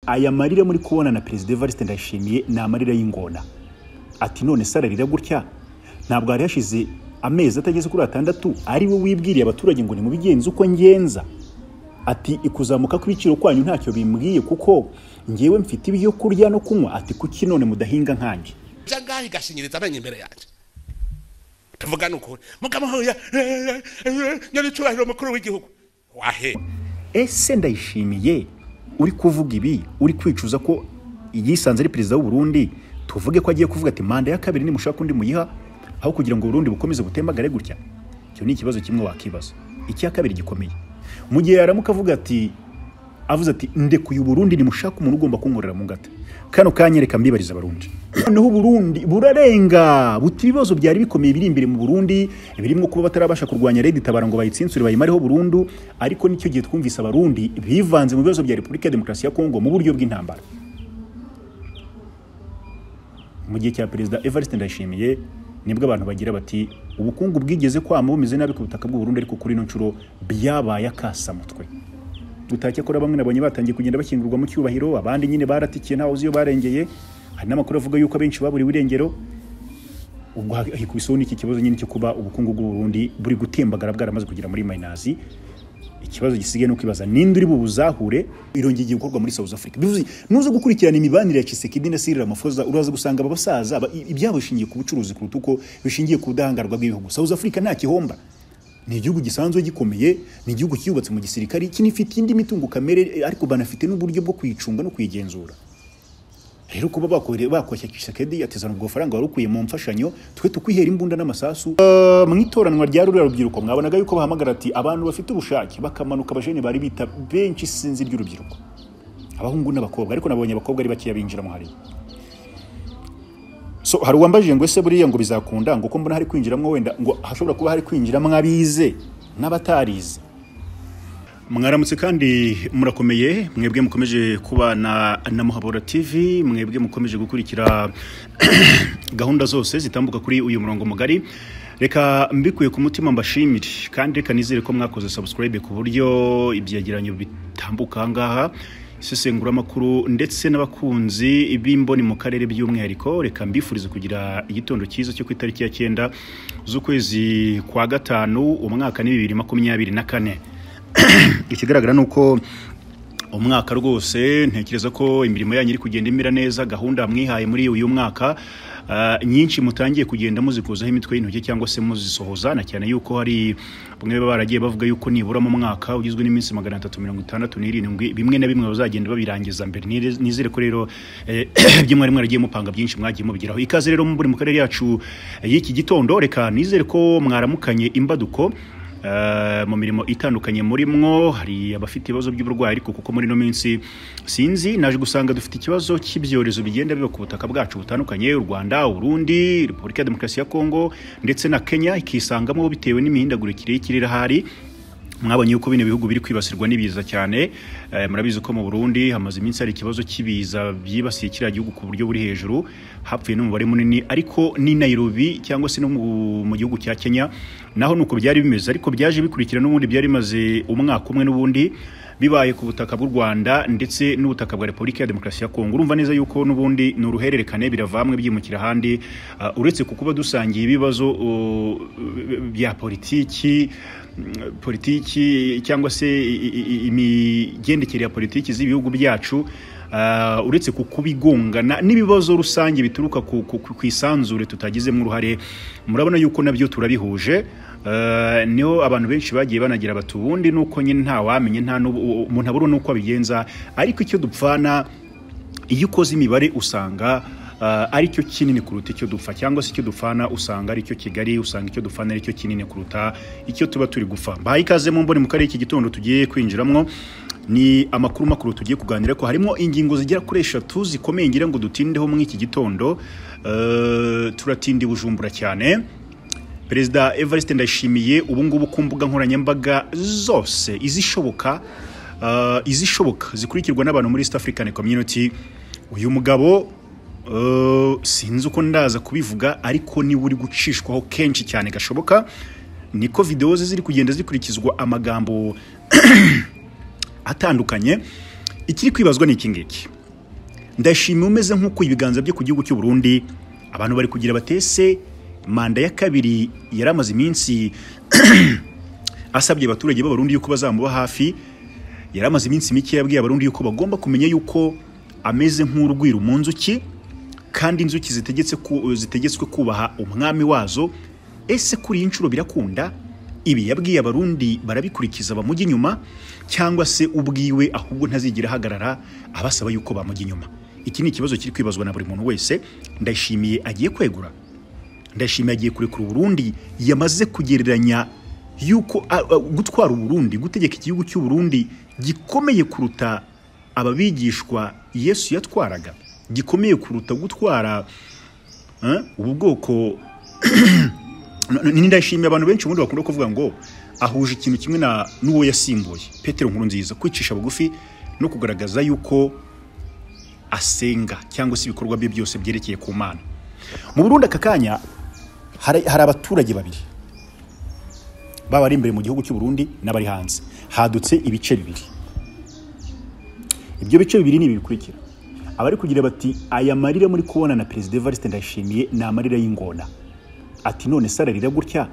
aya marira muri kubona na perezida evariste ndayishimiye ni amarira y'ingona ati none se ararira gutya ntabwo hari hashize amezi atageze kuri atandatu ari we wibwiriye abaturage ngo nimubigenze uko ngenza ati ikuzamuka kw'ibiciro kwanyu ntacyo bimbwiye kuko ngewe mfite ibyo kurya no kunywa ati kuki none mudahinga nkanjye ibyo ngaho igashinyiriza amenyo imbere yanjye tuvuga ni ukuri mukamuhuye nyiricyubahiro mukuru w'igihugu wahe ese ndayishimiye uri kuvuga ibi uri kwicuza ko yisanze ari perezida w'u Burundi tuvuge ko agiye kuvuga ati manda ya kabiri nimushaka undi muyiha aho kugira ngo Burundi bukomeze butemagare gutya icyo ni ikibazo kimwe wakibaza icya kabiri gikomeye mu gihe yaramuka avuga ati avuze ati ndekuye Burundi nimushaka umuntu ugomba kunkorera mu ngata kano kanyereka mbibariza abarundi noneho Burundi burarenga buta ibibazo byari bikomeye biri imbere mu Burundi birimo kuba batarabasha kurwanya Red Tabara ngo bayitsensure bayimareho Burundi ariko nicyo gihe twumvise abarundi bivanze mu bibazo bya Repubulika ya Demokarasi ya Kongo mu buryo bw'intambara mu gihe cya perezida Evariste Ndayishimiye nibwo abantu bagira bati ubukungu bwigeze kwama bumeze nabi ku butaka bw'u Burundi ariko kuri ino nshuro byabaye akasamutwe gutake kora bamwe nabonye batangiye kugenda bakingurwa mu cyubahiro abandi nyine baratikiye ntawe uzi iyo barengeye hari n'amakuru avuga yuko abenshi baburiwe irengero ubwo hikubiseho n'iki kibazo nyine cyo kuba ubukungu bw'u Burundi buri gutembagara bwaramaze kugera muri mayinazi ikibazo gisigaye no kwibaza ninde uri bubuzahure irongeye gukorwa muri South Africa bivuze nuza gukurikirana imibanire ya Kisekedi na Cyril Ramaphosa uraza gusanga aba basaza ibyabo bishingiye ku bucuruzi kuruta uko bishingiye ku budahangarwa bw'ibihugu South Africa nta kihomba ni igihugu gisanzwe gikomeye ni igihugu cyubatse mu gisirikare kinifite indi mitungo kamere ariko banafite n'uburyo bwo kuyicunga no kuyigenzura rero kuba bakoshya kisekedi atizana ubwo faranga wari ukuye mu mfashanyo twe tukwihera imbunda n'amasasu mu itoranwa rya ruriya rubyiruko mwabonaga yuko bahamagara ati abantu bafite ubushake bakamanuka abajene bari bita benshi sinzi ry'urubyiruko abahungu n'abakobwa ariko nabonye abakobwa ari bakeya binjira mu hariya so hari uwambajije ngo ese buriya ngo bizakunda ngo ko mbona hari kwinjiramo wenda ngo hashobora kuba hari kwinjiramo abize n'abatarize mwaramutse kandi murakomeye mwebwe mukomeje kubana na muhabura tv mwebwe mukomeje gukurikira gahunda zose zitambuka kuri uyu murongo mugari reka mbikuye ku mutima mbashimire kandi reka nizere ko mwakoze subscribe ku buryo ibyegeranyo bitambuka ahangaha isesenguramakuru ndetse n'abakunzi b'imboni mu karere by'umwihariko reka mbifurize kugira igitondo cyiza cyo ku itariki ya cyenda z'ukwezi kwa gatanu umwaka ni bibiri makumyabiri na kane ikigaragara ni uko umwaka rwose ntekereza ko imirimo yanyu iri kugenda imera neza gahunda mwihaye muri uyu mwaka nyinshi mutangiye kugenda muzikuzaho imitwe y'intoki cyangwa se muzisohoza na cyane yuko hari bamwe baba baragiye bavuga yuko nibura mu mwaka ugizwe n'iminsi magana atatu mirongo itandatu n'irindwi bimwe na bimwe bazagenda babirangiza mbere nizere ko rero ibyo mwari mwaragiye mupanga byinshi mwagiye mubigeraho ikaze rero muri mu karere yacu y'iki gitondo reka nizere ko mwaramukanye imbaduko mu mirimo itandukanye muri mwo hari abafite ibibazo by'uburwayi ariko kuko muri ino minsi sinzi naje gusanga dufite ikibazo cy'ibyorezo bigenda biba ku butaka bwacu butandukanye u Rwanda Burundi Repubulika ya Demokarasi ya Kongo ndetse na Kenya ikisangamo bitewe n'imihindagurikire y'ikirere ahari mwabonye yuko bino bihugu biri kwibasirwa n'ibiza cyane murabizi ko mu Burundi hamaze iminsi hari ikibazo cy'ibiza byibasiye kiriya gihugu ku buryo buri hejuru hapfuye n'umubare munini ariko ni Nairobi cyangwa se no mu gihugu cya Kenya naho nuko byari bimeze ariko byaje bikurikira n'ubundi byari bimaze umwaka umwe n'ubundi bibaye ku butaka bw'u Rwanda ndetse n'ubutaka bwa Repubulika ya Demokarasi ya Kongo urumva neza yuko n'ubundi ni uruhererekane biravamwe byimukira ahandi uretse ku kuba dusangiye ibibazo bya politiki politiki cyangwa se imigendekere ya politiki z'ibihugu byacu uretse ku kubigongana n'ibibazo rusange bituruka ku isanzure tutagizemo uruhare murabona yuko nabyo turabihuje niho abantu benshi bagiye banagira bati ubundi ni uko nyine ntawamenye nta umuntu abura n'uko abigenza ariko icyo dupfana iyo ukoze imibare usanga ari cyo kinini kuruta icyo dupfa cyangwa se icyo dupfana usanga ari cyo kigali usanga icyo dupfana ari cyo kinini kuruta icyo tuba turi gupfa mbahaye ikaze mu mboni mu karere iki gitondo tugiye kwinjiramo ni amakuru makuru tugiye kuganira ko harimo ingingo zigera kuri eshatu zikomeye ngira ngo dutindeho muri iki gitondo turatinda bujumbura cyane perezida evariste ndayishimiye ubungubu ku mbuga nkoranyambaga zose izishoboka izishoboka zikurikirwa n'abantu muri east african community uyu mugabo sinzi uko ndaza kubivuga ariko niba uri gucishwaho kenshi cyane gashoboka niko videwo ze ziri kugenda zikurikizwa amagambo atandukanye ikiri kwibazwa ni iki ngiki ndashima umeze nk'uko ibiganza bye ku gihugu cy'u Burundi abantu bari kugira batese manda ya kabiri yari amaze iminsi asabye abaturage b'abarundi yuko bazamuba hafi yari amaze iminsi mike yabwiye abarundi yuko bagomba kumenya yuko ameze nk'urwiru mu nzuki kandi inzuki zitegetse ku- zitegetswe kubaha umwami wazo ese kuri iyi nshuro birakunda ibi yabwiye abarundi barabikurikiza bamujya inyuma cyangwa se ubwiwe ahubwo ntazigera ahagarara abasaba yuko bamujya inyuma iki ni ikibazo kiri kwibazwa na buri muntu wese ndayishimiye agiye kwegura ndashimira agiye kurekura uburundi yamaze kugereranya yuko a- a- gutwara uburundi gutegeka igihugu cy'uburundi gikomeye kuruta ababigishwa yesu yatwaraga gikomeye kuruta gutwara eh, ubu bwoko N- n- ndashimira abantu benshi ubundi bakunda kuvuga ngo ahuje ikintu kimwe na n'uwo yasimbuye petero nkuru nziza kwicisha bugufi no kugaragaza yuko asenga cyangwa se ibikorwa bye byose byerekeye ku mana mu burundi aka kanya hari hari abaturage babiri baba ari imbere mu gihugu cy'u Burundi n'abari hanze hadutse ibice bibiri ibyo bice bibiri ni ibi bikurikira abari kugira bati aya marira muri kubona na perezida Evariste Ndayishimiye ni amarira y'ingona ati none sara rira gutya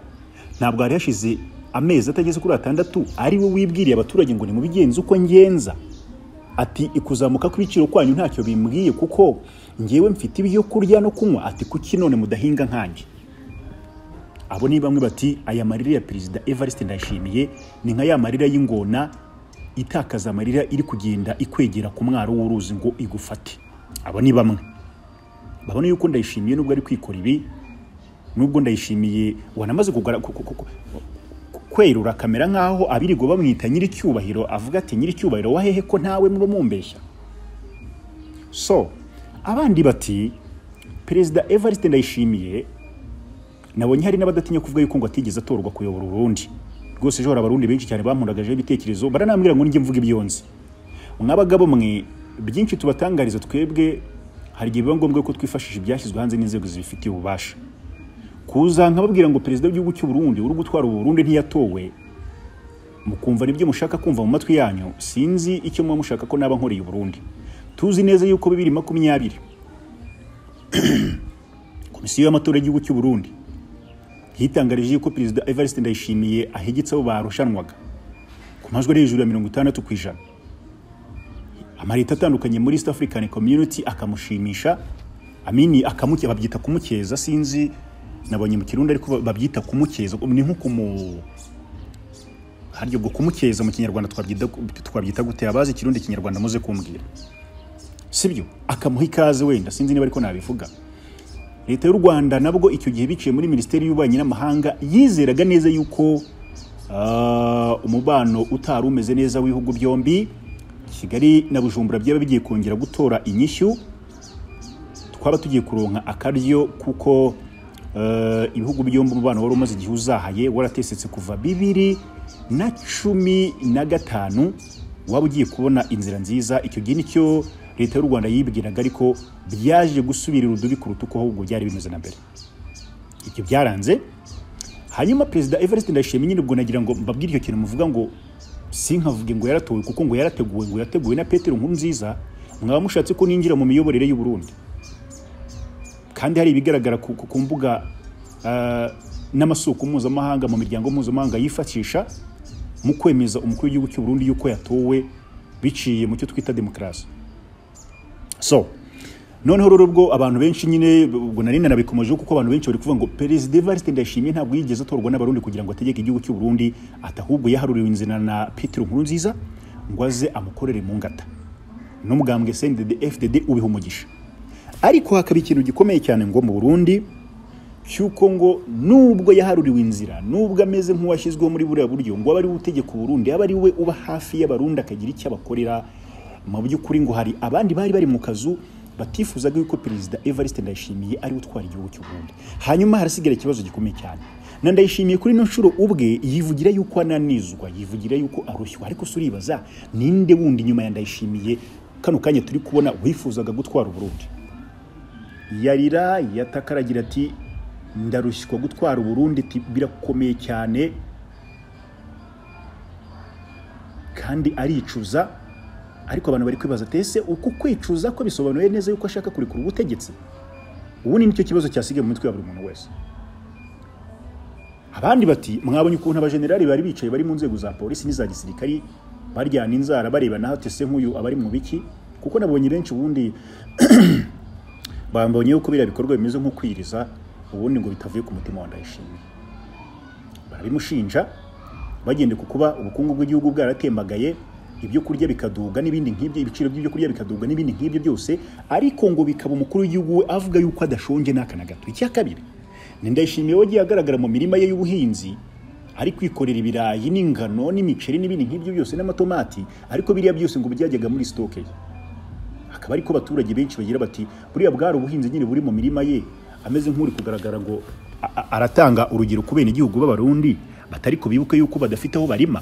ntabwo hari hashize amezi atageze kuri atandatu ari we wibwiriye abaturage ngo nimubigenze uko ngenza ati ikuzamuka kw'ibiciro kwanyu ntacyo bimbwiye kuko ngewe mfite ibyo kurya no kunywa ati kuki none mudahinga nkanjye abo ni bamwe bati aya marira ya perezida evariste ndayishimiye ni nka ya marira y'ingona itakaza amarira iri kugenda ikwegera ku mwaro w'uruzi ngo igufate abo ni bamwe babona yuko ndayishimiye nubwo ari kwikora ibi nubwo ndayishimiye wanamaze kugara ku- ku- ku- ku- kwerura kamera nk'aho abirigo bamwita nyiricyubahiro avuga ati nyiricyubahiro wahehe ko ntawe muri mumbeshya so abandi bati perezida evariste ndayishimiye nabonye hari n'abadatinya kuvuga yuko ngo atigeze atorwa kuyobora urundi rwose ejo hari abarundi benshi cyane bampundagajeho ibitekerezo baranambwira ngo nijye mvuga ibyonzi mw'abagabo mwe byinshi tubatangariza twebwe hari igihe biba ngombwa ko twifashisha ibyashyizwe hanze n'inzego zibifitiye ububasha kuza nkababwira ngo perezida w'igihugu cy'u Burundi uri gutwara ubu Burundi ntiyatowe mukumva nibyo mushaka kumva mu matwi yanyu sinzi icyo muba mushaka ko naba nkoreye i Burundi tuzi neza yuko bibiri makumyabiri komisiyo y'amatora y'igihugu cy'u Burundi yitangarije yuko perezida Evariste Ndayishimiye ahegetse abo barushanwaga ku majwi ari hejuru ya mirongo itandatu ku ijana amarita atandukanye muri East African Community akamushimisha amini akamuke babyita kumukeza sinzi nabonye mu kirundi ariko babyita kumukeza ni nko kumu haryo bwo kumukeza mu kinyarwanda twabyita twabyita gute abazi ikirundi kinyarwanda muze kumbwira sibyo akamuha ikaze wenda sinzi niba ariko nabivuga leta y'u Rwanda nabwo icyo gihe biciye muri minisiteri y'ububanyi n'amahanga yizeraga neza yuko ah, umubano utari umeze neza w'ibihugu byombi kigali na bujumbura byaba bigiye kongera gutora inyishyu twaba tugiye kuronka akaryo kuko eh, ibihugu byombi umubano wari umaze igihe uzahaye waratesetse kuva bibiri na cumi na gatanu waba ugiye kubona inzira nziza icyo gihe nicyo leta y'u rwanda yibwiraga ariko byaje gusubirira udubi ku rutuku ahubwo byari bimeze na mbere ibyo byaranze hanyuma perezida evariste ndayishimiye nyine ubwo nagira ngo mbabwire icyo kintu muvuga ngo sinkavuge ngo yaratowe kuko ngo yarateguwe ngo yateguwe na petero nkuru nziza mwaba mushatse ko ninjira mu miyoborere y'u Burundi kandi hari ibigaragara ku, ku ku mbuga ah, n'amasoko mpuzamahanga mu miryango mpuzamahanga yifashisha mu kwemeza umukuru w'igihugu cy'u Burundi yuko yatowe biciye mu cyo twita demokarasi so noneho rero ubwo abantu benshi nyine ubwo nari nanabikomejeho kuko abantu benshi bari kuvuga ngo perezida Evariste Ndayishimiye ntabwo yigeze atorwa n'abarundi kugira ngo ategeke igihugu cy'u Burundi atahubwo yaharuriwe inzira na Petero Nkurunziza ngo aze amukorere mu ngata n'umugambwe CNDD FDD ubiha umugisha ariko hakaba ikintu gikomeye cyane ngo mu Burundi cy'uko ngo nubwo yaharuriwe inzira nubwo ameze nk'uwashyizweho muri buriya buryo ngo abe ari we utegeka uburundi abe ari we uba hafi y'abarundi akagira icyo abakorera mu by'ukuri ngo hari abandi bari bari mu kazu batifuzaga yuko perezida evariste ndayishimiye ariwe utwara igihugu cy'u Burundi hanyuma harasigara ikibazo gikomeye cyane na ndayishimiye kuri ino nshuro ubwe yivugira yuko ananizwa yivugira yuko arushywa ariko se uribaza ninde wundi nyuma ya ndayishimiye kano kanya turi kubona wifuzaga gutwara uburundi yarira yatakaragira ati ndarushywa gutwara uburundi ati birakomeye cyane kandi aricuza ariko abantu bari kwibaza tese uku kwicuza ko bisobanuye neza yuko ashaka kurekura ubutegetsi ubu ni nicyo kibazo cyasigaye mu mitwe ya buri muntu wese abandi bati mwabonye ukuntu abajenerali bari bicaye bari mu nzego za polisi n'iza gisirikari baryana inzara bareba naho tese nk'uyu abari mu biki kuko nabonye benshi ubundi bambonye yuko biriya bikorwa bimeze nko kwiriza ubundi ngo bitavuye ku mutima wa ndayishimiye barabimushinja bagendeye ku kuba ubukungu bw'igihugu bwaratembagaye ibyo kurya bikaduga n'ibindi nk'ibyo ibiciro by'ibyo kurya bikaduga n'ibindi nk'ibyo byose ariko ngo bikaba umukuru w'igihugu we avuga yuko adashonje n'aka na gato icya kabiri ni ndayishimiye wagiye agaragara mu mirima ye y'ubuhinzi ari kwikorera ibirayi n'ingano n'imiceri n'ibindi nk'ibyo byose n'amatomati ariko biriya byose ngo byajyaga muri sitoke ye akaba ariko abaturage benshi bagira bati buriya bwari ubuhinzi nyine buri mu mirima ye ameze nk'uri kugaragara ngo a- a- aratanga urugero ku bene igihugu b'abarundi batari ko bibuke yuko badafite aho barima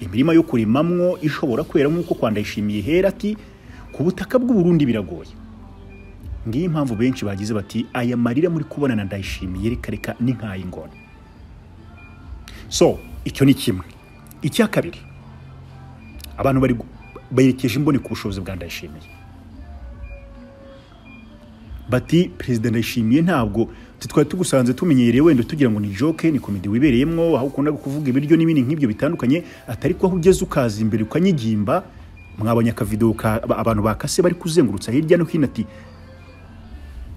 imirima yo kurimamwo ishobora kwera nk'uko kwa ndayishimiye hera ati ku butaka bw'uburundi biragoye ngiyo impamvu benshi bagize bati aya marira muri kubona na ndayishimiye reka reka ni nk'ay'ingona so icyo ni kimwe icya kabiri abantu bari gu- berekeje imboni ku bushobozi bwa ndayishimiye bati perezida ndayishimiye ntabwo twe twari tugusanze tumenyereye wenda tugira ngo ni joke ni komedi wibereyemo aho ukunda kuvuga ibiryo n'ibindi nk'ibyo bitandukanye atari ko aho ugeze ukaza imbere ukanyigimba mwabonye akavidewo ka aba- abantu bakase bari kuzengurutsa hirya no hino ati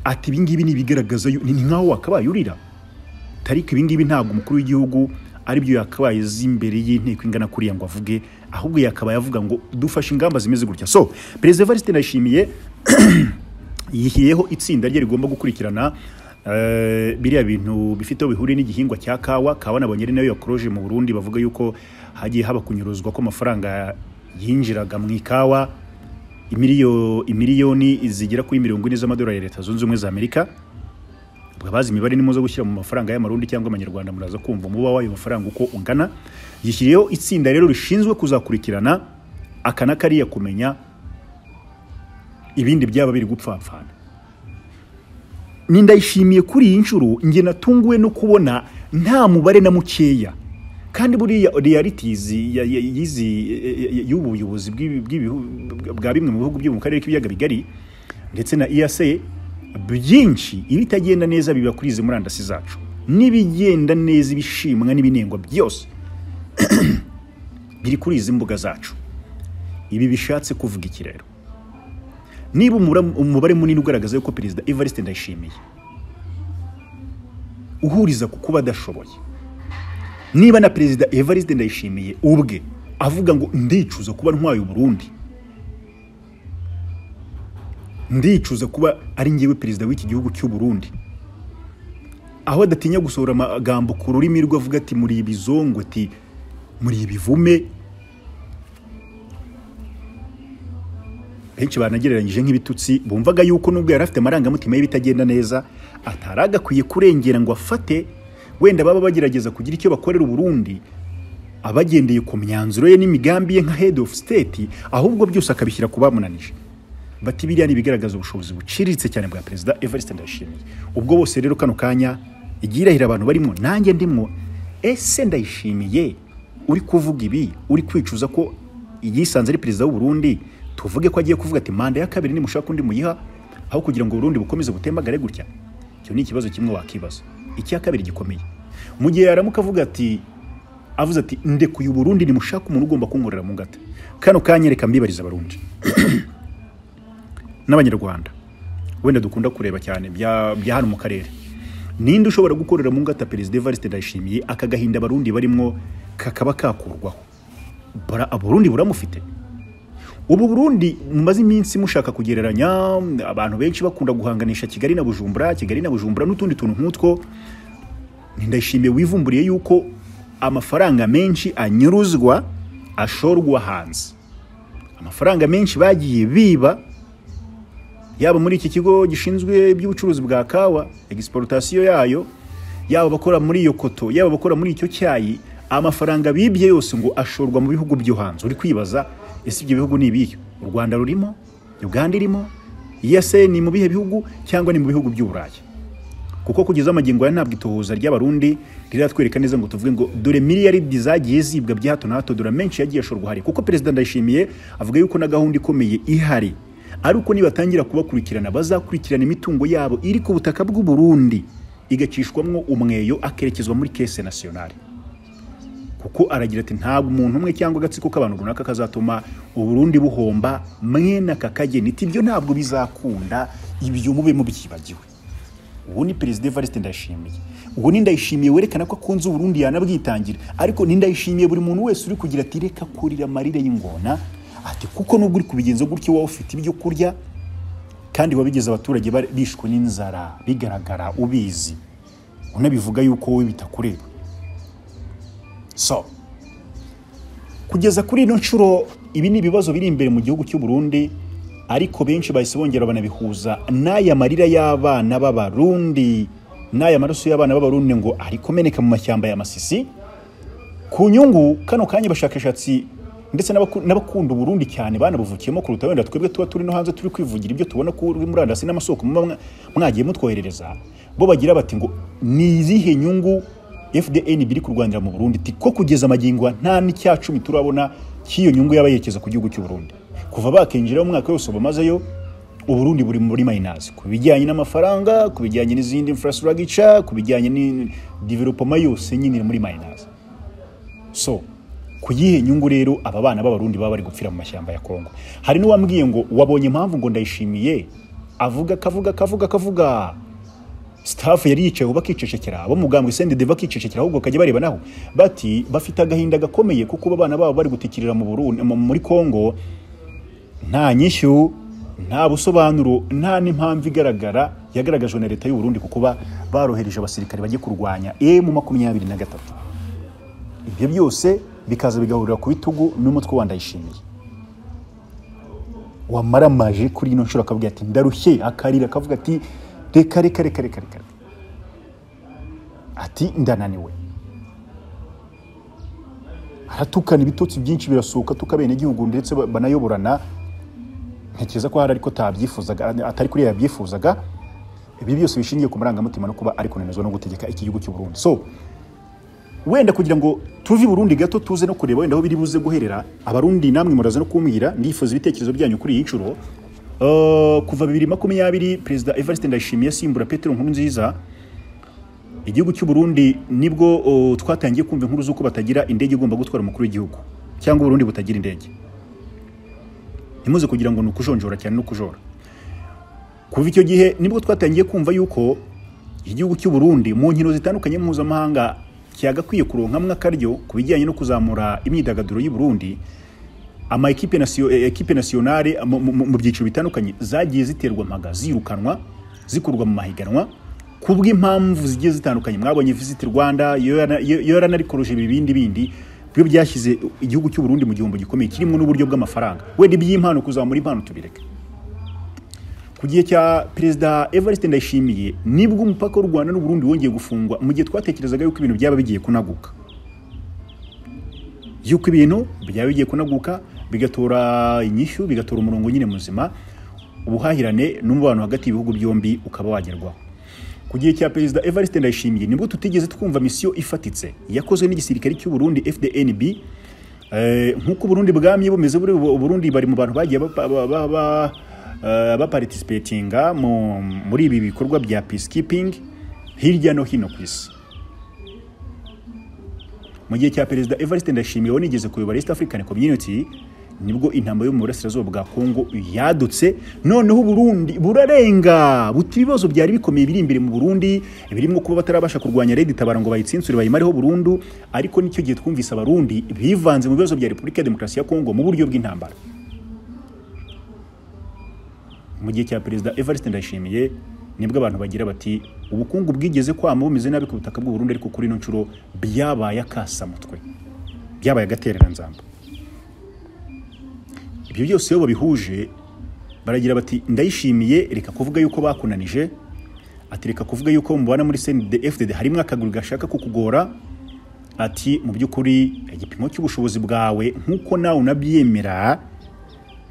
ati ibingibi ni ibigaragaza yu- ni ni nk'aho wakabaye urira tariki ibingibi ntabwo umukuru w'igihugu aribyo yakabaye azi imbere y'inteko ingana kuriya ngo avuge ahubwo yakabaye avuga ngo dufashe ingamba zimeze gutya so perezida evariste ndayishimiye yihiyeho itsinda rye rigomba gukurikirana eh, biriya bintu bifite aho bihuriye n'igihingwa cya kawa kawa nabonye ari nayo yakoroje mu burundi bavuga yuko hagiye haba kunyuruzwa ko amafaranga yinjiraga mu ikawa imiliyo- imiliyoni zigera kuri mirongo ine z'amadolari ya leta zunze ubumwe za amerika ubwo abazi imibare ni muze gushyira mu mafaranga y'amarundi cyangwa amanyarwanda muraza kumva umuba w'ayo mafaranga uko ungana yishyiriyeho itsinda rero rishinzwe kuzakurikirana aka na kariya kumenya ibindi byaba biri gupfapfana ni ndayishimiye kuri iyi nshuro njye natunguwe no kubona nta mubare na mukeya kandi buriya realities ya- ya- y'izi y'ubu buyobozi bw'ibi- bw'ibihu- bwa bimwe mu bihugu byo mu karere k'ibiyaga bigari ndetse na EAC byinshi ibitagenda neza biba kuri izi murandasi zacu n'ibigenda neza ibishimwa n'ibinengwa byose biri kuri izi mbuga zacu ibi bishatse kuvuga iki rero niba umura- umubare munini ugaragaza yuko perezida evariste ndayishimiye uhuriza ku kuba adashoboye niba na perezida evariste ndayishimiye ubwe avuga ngo ndicuza kuba ntwaye uburundi ndicuza kuba ari ngewe perezida w'iki gihugu cy'u Burundi aho adatinya gusohora amagambo ku rurimi rwe avuga ati muri ibizongo ati muri ibivume benshi banagereranyije nk'ibitutsi bumvaga yuko nubwo yari afite amarangamutima y'ibitagenda neza atari agakwiye kurengera ngo afate wenda baba bagerageza kugira icyo bakorera uburundi abagendeye ku myanzuro ye n'imigambi ye nka head of state ahubwo byose akabishyira ku bamunanije bati biriya ni ibigaragaza ubushobozi buciriritse cyane bwa perezida evariste ndayishimiye ubwo bose rero kano kanya igiye irahira abantu barimo nanjye ndimwo ese ndayishimiye uri kuvuga ibi uri kwicuza ko yisanze ari perezida w'uburundi tuvuge ko agiye kuvuga ati manda ya kabiri nimushaka undi muyiha aho kugira ngo uburundi bukomeze butembagare gutya icyo ni ikibazo kimwe wakibaza icya kabiri gikomeye mu gihe yaramuka avuga ati avuze ati ndekuye uburundi nimushaka umuntu ugomba kunkorera mu ngata kano kanya reka mbibariza abarundi n'abanyarwanda wenda dukunda kureba cyane bya bya hano mu karere ninde ushobora gukorera mu ngata perezida evariste ndayishimiye aka gahinda abarundi barimwo kakaba kakurwaho Bara- aburundi buramufite ubu burundi mumaze iminsi mushaka kugereranya abantu benshi bakunda guhanganisha kigali na bujumbura kigali na bujumbura n'utundi tuntu nk'utwo ndashimiye wivumburiye yuko amafaranga menshi anyuruzwa ashorwa hanze amafaranga menshi bagiye biba yaba muri iki kigo gishinzwe iby'ubucuruzi bwa kawa egisiporutasiyo yayo yaba abakora muri iyo koto yaba abakora muri icyo cyayi amafaranga bibye yose ngo ashorwa mu bihugu byo hanze uri kwibaza ese ibyo bihugu ni ibihe u rwanda rurimo uganda irimo iyase ni mu bihe bihugu cyangwa ni mu bihugu by'uburayi kuko kugeza amagingo aya ntabwo itohoza ry'abarundi riratwereka neza ngo tuvuge ngo dore miliyaridi zagiye zibwa bya hato na hato dore menshi yagiye ashorwa hari kuko perezida ndayishimiye avuga yuko na gahunda ikomeye ihari ari uko nibatangira kubakurikirana bazakurikirana imitungo yabo iri ku butaka bw'u Burundi igacishwamwo umweyo akerekezwa muri kese nasiyonari kuko aragira ati ntabwo umuntu umwe cyangwa agatsiko k'abantu runaka kazatuma uburundi buhomba mwene aka kageni iti ibyo ntabwo bizakunda ibyo mube mubyibagiwe uwo ni perezida evariste ndayishimiye uwo ni ndayishimiye werekana ko akunze uburundi yanabwitangira ariko ni ndayishimiye buri muntu wese uri kugira ati reka kurira amarire y'ingona ati kuko nubwo uri kubigenza gutyo wowe ufite ibyo kurya kandi wabigize abaturage bari- bishwe n'inzara bigaragara ubizi unabivuga yuko wowe bitakureba so kugeza kuri ino nshuro ibi ni ibibazo biri imbere mu gihugu cy'u Burundi ariko benshi bahise bongera banabihuza n'aya marira y'abana b'abarundi n'aya maraso y'abana b'abarundi ngo ari kumeneka mu mashyamba ya masisi ku nyungu kano kanya abashakashatsi ndetse n'abaku- n'abakunda uburundi cyane banabuvukiyemo kuruta wenda twebwe tuba turi no hanze turi kwivugira ibyo tubona kuri murandasi n'amasoko muba mwa- mwagiye mutwoherereza bo bagira bati ngo ni izihe nyungu fdn biri kurwanira mu burundi Iti, ko kugeza amagingo aya nta n'icya cumi turabona cy'iyo nyungu yabayerekeza ku gihugu cy'u burundi kuva bakinjira umwaka wose bamazeyo uburundi buri muri mayinazi ku bijyanye n'amafaranga ku bijyanye n'izindi infrastructure ku bijyanye n'idevelopoma yose nyine iri muri mayinazi so ku yihe nyungu rero aba bana b'abarundi baba bari gupfira mu mashyamba ya kongo hari n'uwambwiye ngo wabonye impamvu ngo ndayishimiye avuga akavuga akavuga akavuga staff yari yicaye ubu bakicecekera abo mugambwe sendede bakicecekera ahubwo bakajya bareba naho bati bafite agahinda gakomeye kuko abana babo bari gutikirira mu Burundi mu- muri kongo nta nyishyu nta busobanuro nta n'impamvu igaragara yagaragajwe na leta y'u Burundi ku kuba barohereje abasirikare bagiye kurwanya emu makumyabiri na gatatu ibyo byose bikaza bigahurira ku bitugu n'umutwe wa ndayishimiye wamaramaje kuri ino nshuro akavuga ati ndarushye akarira akavuga ati reka reka reka reka reka reka." ati ndananiwe aratukana ibitotsi byinshi birasohoka tuk'abenegihugu ndetse ba- banayoborana ntekereza ko hari ariko atabyifuzaga atari kuri yabyifuzaga ibi byose bishingiye ku marangamutima no kuba ari kunanizwa no gutegeka iki gihugu cy'u Burundi so wenda kugira ngo tuve i Burundi gato tuze no kureba wenda aho biri buze guherera abarundi namwe muraza no kumbwira ndifuza ibitekerezo byanyu kuri iyi nshuro Eh, kuva bibiri makumyabiri perezida Evariste Ndayishimiye asimbura Petero Nkurunziza igihugu cy'u Burundi nibwo oh, twatangiye kumva inkuru z'uko batagira indege igomba gutwara umukuru w'igihugu cyangwa Burundi butagira indege ntimuze kugira ngo ni ukujonjora cyane no kujora kuva icyo gihe nibwo twatangiye kumva yuko igihugu cy'u Burundi mu nkino zitandukanye mpuzamahanga cyagakwiye kuronkamwa akaryo ku bijyanye no kuzamura imyidagaduro y'u Burundi ama ekipe nasiyo- eh, ekipe nationale mu- mu mu byiciro bitandukanye zagiye ziterwa mpaga zirukanwa zikurwa mu mahiganwa kubw'impamvu zigiye zitandukanye mwabonye visit Rwanda yoranarikoroje ibindi bindi byo byashyize igihugu cy'u Burundi mu gihombo gikomeye kirimo n'uburyo bw'amafaranga wenda iby'impano kuzamura impano tubireke ku gihe cya perezida Evariste Ndayishimiye nibwo umupaka w'u Rwanda n'u Burundi wongeye gufungwa mu gihe twatekerezaga yuko ibintu byaba bigiye kunaguka yuko ibintu byaba bigiye kunaguka bigatora inyishyu bigatora umurongo nyine muzima ubuhahirane n'umubano hagati y'ibihugu byombi ukaba wagerwaho ku gihe cya perezida Evariste Ndayishimiye nibwo tutigeze twumva misiyo ifatitse yakozwe n'igisirikare cy'u Burundi FDNB Eh, nk'uko Burundi bwamye bumeze buri bu- Burundi bari mu bantu bagiye bapa- ba- ba- ba- eh, baparticipatinga mu- muri ibi bikorwa bya peacekeeping hirya no hino ku isi mu gihe cya perezida Evariste Ndayishimiye wanigeze kuyobora East African Community nibwo intambara yo mu burasirazuba bwa Kongo yadutse noneho Burundi burarenga buti ibibazo byari bikomeye biri imbere mu Burundi birimo kuba batarabasha kurwanya Red Tabara ngo bayitsintsure bayimareho burundu ariko nicyo gihe twumvise abarundi bivanze mu bibazo bya Repubulika ya Demokarasi ya Kongo mu buryo bw'intambara mu gihe cya perezida Evariste Ndayishimiye nibwo abantu bagira bati ubukungu bwigeze kwama bumeze nabi ku butaka bw'u Burundi ariko kuri ino nshuro byabaye akasamutwe byabaye agatereranzamba ibyo byose iyo babihuje baragira bati ndayishimiye reka kuvuga yuko bakunanije ati reka kuvuga yuko mubana muri CNDD-FDD harimo akaguru gashaka kukugora ati mu by'ukuri igipimo cy'ubushobozi bwawe nk'uko nawe unabyemera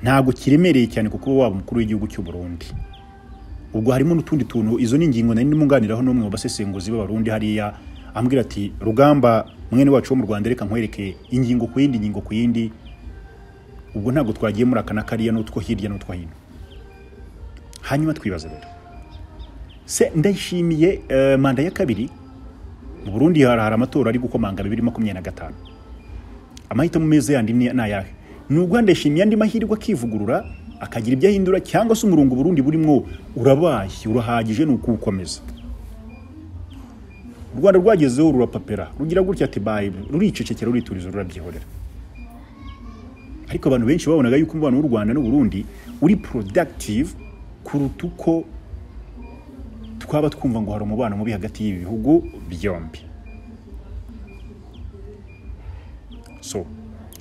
ntabwo kiremereye cyane kuko uba waba umukuru w'igihugu cy'u Burundi ubwo harimo n'utundi tuntu izo ni ingingo nari ndimo nganiraho n'umwe mu basesenguzi b'abarundi hariya ambwira ati rugamba mwene wacu wo mu rwanda reka nkwereke ingingo ku yindi ingingo ku yindi ubwo ntabwo twagiye muri aka na kariya n'utwo hirya n'utwo hino hanyuma twibaza rero se ndayishimiye eh, manda ya kabiri mu burundi hari hari amatora ari gukomanga bibiri makumyabiri na gatanu amahitamo meza yandi ni ni ayahe ni ubwo ndashimiye andi mahirwe akivugurura akagira ibyo ahindura cyangwa se umurongo burundi burimo urabaye urahagije ni ukuwukomeza u rwanda rwagezeho rurapapera rugira gutya ati bayi ruricecekera rurituriza rurabyihorera ariko abantu benshi babonaga yuko umubano w'u rwanda n'uburundi uri productive kuruta uko twaba twumva ngo hari umubano mubi hagati y'ibi bihugu byombi so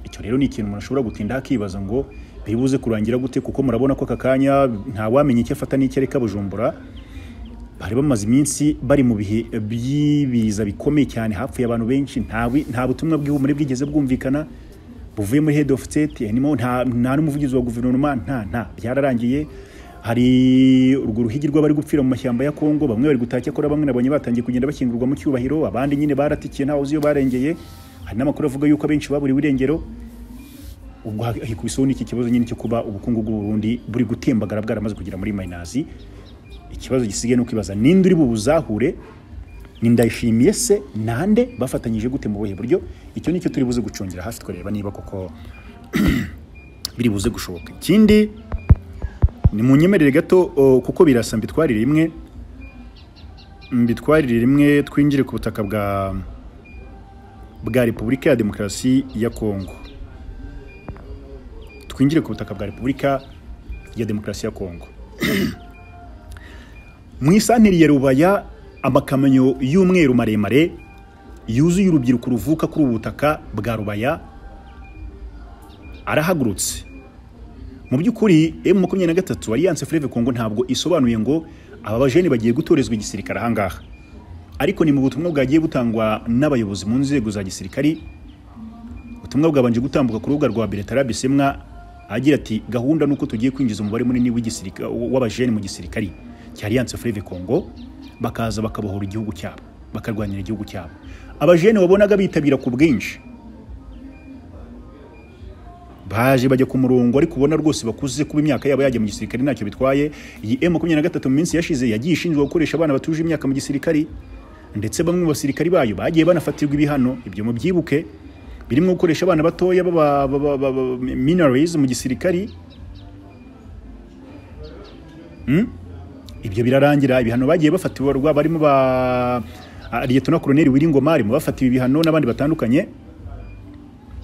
icyo rero ni ikintu umuntu ashobora gutinda akibaza ngo biribuze kurangira gute kuko murabona ko aka kanya ntawamenya icyo afata n'icyo areka bujumbura bari bamaze iminsi bari mu bihe by'ibiza bikomeye cyane hapfuye abantu benshi nta wi- nta butumwa bw'ihumure bwigeze bwumvikana buvuye muri head of state harimo nta nta n'umuvugizi wa guverinoma nta nta byararangiye hari urwo ruhigi rw'abari gupfira mu mashyamba ya kongo bamwe bari gutaha cyakora bamwe nabonye batangiye kugenda bashyingurwa mu cyubahiro abandi nyine baratikiye ntawe uzi iyo barengeye hari n'amakuru avuga yuko abenshi baburiwe irengero ubwo hikubiseho n'iki kibazo nyine cyo kuba ubukungu bw'uburundi buri gutembagara bwaramaze kugera muri mayinazi ikibazo gisigaye ni ukwibaza ninde uri bubuzahure ni ndayishimiye se nande bafatanyije gute mu buhe buryo icyo nicyo turi buze gucungira hafi twareba niba koko biri buze gushoboka ikindi ni mu nyemerere gato o, kuko birasa mbitwarire rimwe mbitwarire rimwe twinjire ku butaka bwa bwa repubulika ya demokarasi ya kongo twinjire ku butaka bwa repubulika ya demokarasi ya kongo mu isantiri ya rubaya amakamyo y'umweru maremare yuzuye urubyiruko ruvuka kuri ubu butaka bwa rubaya arahagurutse mu by'ukuri m makumyabiri na gatatu alliance fleve kongo ntabwo isobanuye ngo aba bajene bagiye gutorezwa igisirikare ahangaha ariko ni mu butumwa bwagiye butangwa n'abayobozi mu nzego za gisirikari ubutumwa bwabanje gutambuka ku rubuga rwa Bertara Bisemwa agira ati gahunda nuko tugiye kwinjiza umubare munini w'igisirikare w'abajene mu gisirikari cya Alliance Fleuve Congo bakaza bakabohora igihugu cyabo bakarwanira igihugu cyabo abajene wabonaga bitabira ku bwinshi baje bajya ku murongo ariko ubona rwose bakuze kuba imyaka yabo yajya mu gisirikare ntacyo bitwaye iyi M makumyabiri na gatatu mu minsi yashize yagiye ishinzwe gukoresha abana batuje imyaka mu gisirikare ndetse bamwe mu basirikari bayo bagiye banafatirwa ibihano ibyo mubyibuke birimo gukoresha abana batoya baba baba- baba- minorize mu gisirikari Hmm? ibyo birarangira ibihano bagiye bafatirwa barimo ba ah, Liyetona Koloneli Wiringoma arimo bafatiwe ibihano n'abandi batandukanye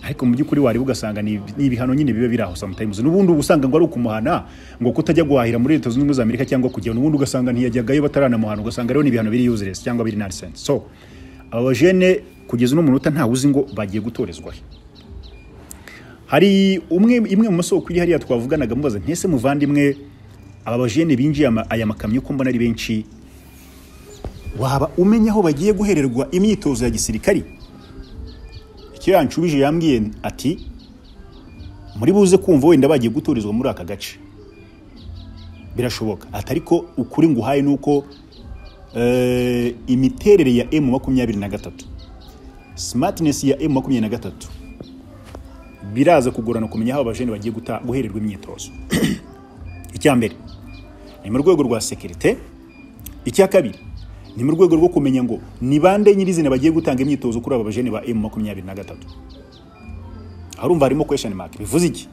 ariko mu by'ukuri wareba ugasanga ni ni ibihano nyine biba biri aho sometimes n'ubundi uba usanga ngo ari ukumuhana ngo kutajya guhahira muri leta zunze ubumwe za amerika cyangwa kujya n'ubundi ugasanga ntiyajyagayo bataranamuhana ugasanga rero ni ibihano biri useless cyangwa biri nonsense so aba bajene kugeza uno munota ntawe uzi ngo bagiye gutorezwa he hari umwe imwe mu masoko iri hariya twavuganaga mubaza ntese muvandimwe aba bajene binjiye ama- aya makamyo ko mbona ari benshi waba umenya aho bagiye guhererwa imyitozo ya gisirikari icyo yanshubije yambwiye ati muri buze kumva wenda bagiye guturizwa muri aka gace birashoboka ati ariko ukuri nguhaye ni uko eh, imiterere ya m makumyabiri na gatatu smartness ya m makumyabiri na gatatu biraza kugorana kumenya aho abajene bagiye guta- guhererwa imyitozo icya mbere ni mu rwego rwa sekirite icya kabiri ni mu rwego rwo kumenya ngo ni bande nyirizina bagiye gutanga imyitozo kuri aba bajene ba emu makumyabiri na gatatu harumva harimo kwesheni maki bivuze iki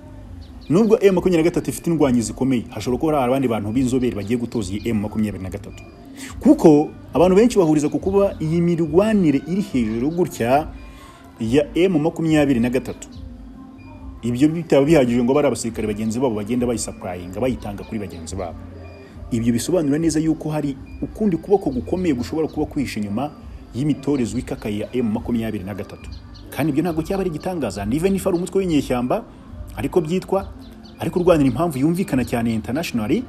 nubwo emu makumyabiri na gatatu ifite indwanyi zikomeye hashobora kuba hari abandi bantu b'inzobere bagiye gutoza iyi emu makumyabiri na gatatu kuko abantu benshi bahuriza ku kuba iyi mirwanire iri hejuru gutya ya emu makumyabiri na gatatu ibyo bitaba bihagije ngo bari abasirikare bagenzi babo bagenda bayisapurayinga bayitanga kuri bagenzi babo ibyo bisobanura neza yuko hari ukundi kuboko gukomeye gushobora kuba kwihishe inyuma y'imitorezwa ikakaye ya emu makumyabiri na gatatu kandi ibyo ntabwo cyaba ari igitangaza nive nifa ari umutwe w'inyeshyamba ariko byitwa ariko urwanira impamvu yumvikana cyane internationally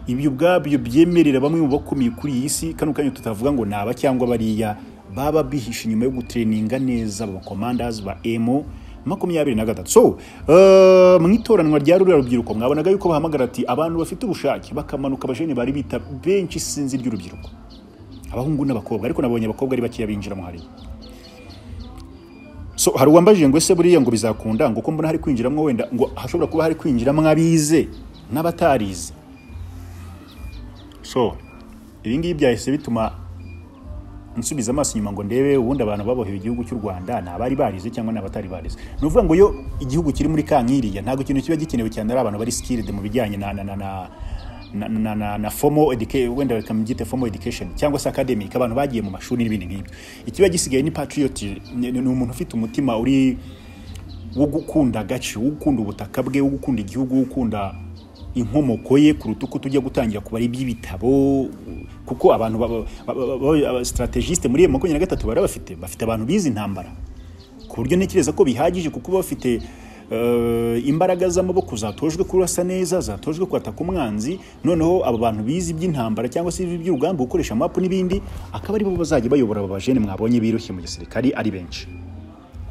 ibyo ubwabyo byemerera bamwe mu bakomeye kuri iyi si kano kanya tutavuga ngo naba cyangwa bariya baba bihishe inyuma yo gutereninga neza abakomandazi ba emu makumyabiri na gatatu so eh, mu itoranwa rya ruriya rubyiruko mwabonaga yuko bahamagara ati abantu bafite ubushake bakamanuka abajeni bari bita benshi isinzi ry'urubyiruko abahungu n'abakobwa ariko nabonye abakobwa ari bakeya binjiramo hariya so hari uwambajije ngo ese buriya ngo bizakunda ngo uko mbona hari kwinjiramo wenda ngo hashobora kuba hari kwinjiramo abize n'abatarize so ibi ngibi byahise bituma nsubiza amaso inyuma ngo ndebe ubundi abantu baboheye igihugu cy'u rwanda ni abari barize cyangwa ni abatari barize ni ukuvuga ngo iyo igihugu kiri muri kankiriya ntabwo ikintu kiba gikenewe cyane ari abantu bari skilled mu bijyanye na na na na na, na, na, na formal education wenda bakabyita formal education cyangwa se academic abantu bagiye mu mashuri n'ibindi nk'ibyo ikiba gisigaye ni patriot ni ni umuntu ufite umutima uri wo gukunda agace wo gukunda ubutaka bwe wo gukunda igihugu wo gukunda inkomoko ye kuruta uko tujya gutangira kubara iby'ibitabo kuko abantu baba- baba- baba- aba- strategiste muri iyo makumyabiri na gatatu bara bafite bafite abantu bize intambara ku buryo ntekereza ko bihagije kuko baba bafite eh, imbaraga z'amaboko zatojwe kurasa neza zatojwe kwataka umwanzi noneho abo bantu bize iby'intambara cyangwa se iby'urugamba gukoresha mapu n'ibindi akaba aribo bazajya bayobora aba bajene mwabonye birushye mu gisirikari ari benshi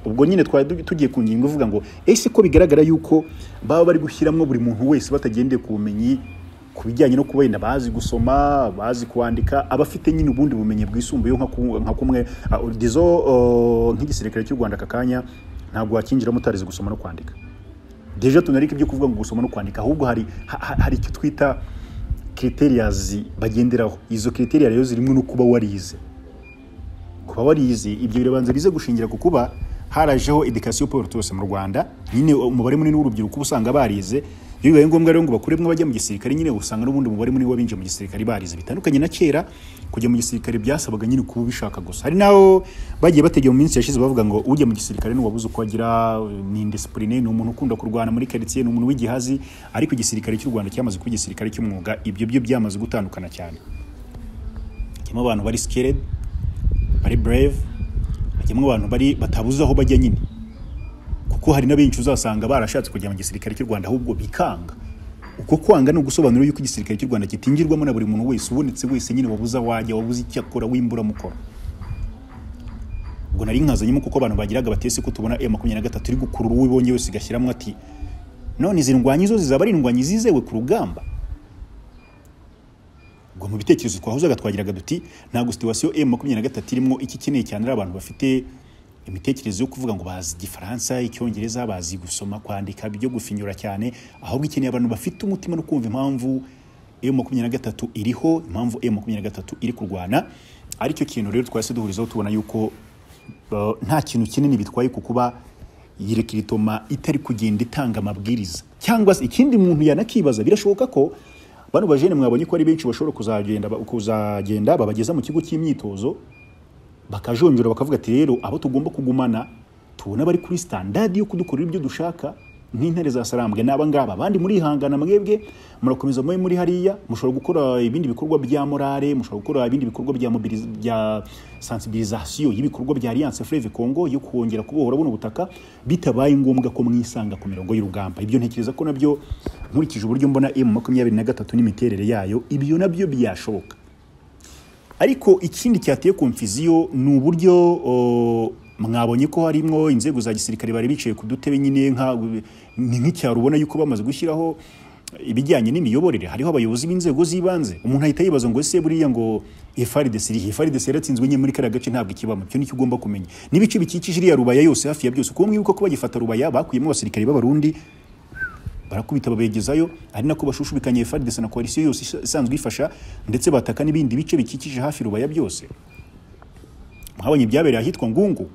ubwo nyine twari tu- tugiye ku ngingo ivuga ngo ese ko bigaragara yuko baba bari gushyiramo buri muntu wese batagendeye ku bumenyi ku bijyanye no kuba wenda bazi gusoma bazi kwandika abafite nyine ubundi bumenyi bwisumbuye nka ku- nka kumwe ah, dizo oh, nk'igisirikare cy'u rwanda aka kanya ntabwo wakinjiramo utarize gusoma no kwandika deje tunarika ibyo kuvuga ngo gusoma no kwandika ahubwo hari ha- ha- hari icyo twita criterias bagenderaho izo criteria rero zirimo no kuba warize kuba warize ibyo birabanza bize gushingira ku kuba harajeho education pour tous mu Rwanda nyine umubare munini w'urubyiruko uba usanga barize iyo bibaye ngombwa rero ngo bakuremwe bajya mu gisirikare nyine usanga n'ubundi umubare munini w'abinjiye mu gisirikare barize bitandukanye na kera kujya mu gisirikare byasabaga nyine kuba ubishaka gusa hari n'aho bagiye bategeye mu minsi yashize bavuga ngo ujya mu gisirikare ntiwabuze uko agira ni indisipurine ni umuntu ukunda kurwana muri karitsiye ni umuntu w'igihazi ariko igisirikare cy'u Rwanda cyamaze kuba igisirikare cy'umwuga ibyo byo byamaze gutandukana cyane harimo abantu bari scared bari brave hajyamo abantu bari batabuze aho bajya nyine kuko hari n'abenshi uzasanga barashatse kujya mu gisirikare cy'u rwanda ahubwo bikanga uko kwanga ni ugusobanura yuko igisirikare cy'u rwanda kitinjirwamo na buri muntu wese ubonetse wese nyine wabuze aho wajya wabuze icyo akora w'imburamukoro ubwo nari nkazanyemo kuko abantu bagiraga batese ko tubona e makumyabiri na gatatu iri gukurura uwo ibonye wese igashyiramo ati none izi ndwanyi zo zizaba ari indwanyi zizewe ku rugamba ubwo mu bitekerezo twahuzaga twagiraga duti ntabwo situwasiyo emu makumyabiri na gatatu irimo iki ikeneye cyane ari abantu bafite imitekerereze yo kuvuga ngo bazi igifaransa icyongereza bazi gusoma kwandika ibyo gufinyura cyane ahubwo ikeneye abantu bafite umutima no kumva impamvu emu makumyabiri na gatatu iriho impamvu emu makumyabiri na gatatu iri kurwana aricyo kintu rero twahise duhurizaho tubona yuko eh, nta kintu kinini bitwaye ku kuba iyi rekiritoma itari kugenda itanga amabwiriza cyangwa se ikindi muntu yanakibaza birashoboka ko bano bajene mwabonye ko ari benshi bashobora kuzagenda kuzagenda babageza mu kigo cy'imyitozo bakajonjora bakavuga ati rero abo tugomba kugumana tubona bari kuri standadi yo kudukorera ibyo dushaka nk'intare za sarambwe n'aba ngaba abandi murihangana mwebwe murakomeza mube muri hariya mushobora gukora ibindi bikorwa bya morale mushobora gukora ibindi bikorwa bya mobiliz- bya sensibilisation y'ibikorwa bya alliance fleve congo yo kongera kubohora buno butaka bitabaye ngombwa ko mwisanga ku mirongo y'urugamba ibyo ntekereza ko nabyo nkurikije uburyo mbona m makumyabiri na gatatu n'imiterere yayo ibyo nabyo byashoboka ariko ikindi cyateye konfiziyo ni uburyo o, mwabonye ko harimo inzego za gisirikare bari bicaye ku dutebe nyine nka ni nk'icyaro ubona yuko bamaze gushyiraho ibijyanye n'imiyoborere hariho abayobozi b'inzego z'ibanze umuntu ahita yibaza ngo ese buriya ngo FRDC irihe FRDC yaratsinzwe nyine muri kariya gace ntabwo ikibamo icyo nicyo ugomba kumenya n'ibice bikikije iriya rubaya yose hafi ya byose kuko mwibuka ko bagifata rubaya bakuyemo abasirikare b'abarundi barakubita babegezayo ari nako bashushubikanye FARDC na koalisiyo yose isa- isanzwe ifasha ndetse bataka n'ibindi bice bikikije hafi rubaya byose mwabonye ibyabereye ahitwa ngungu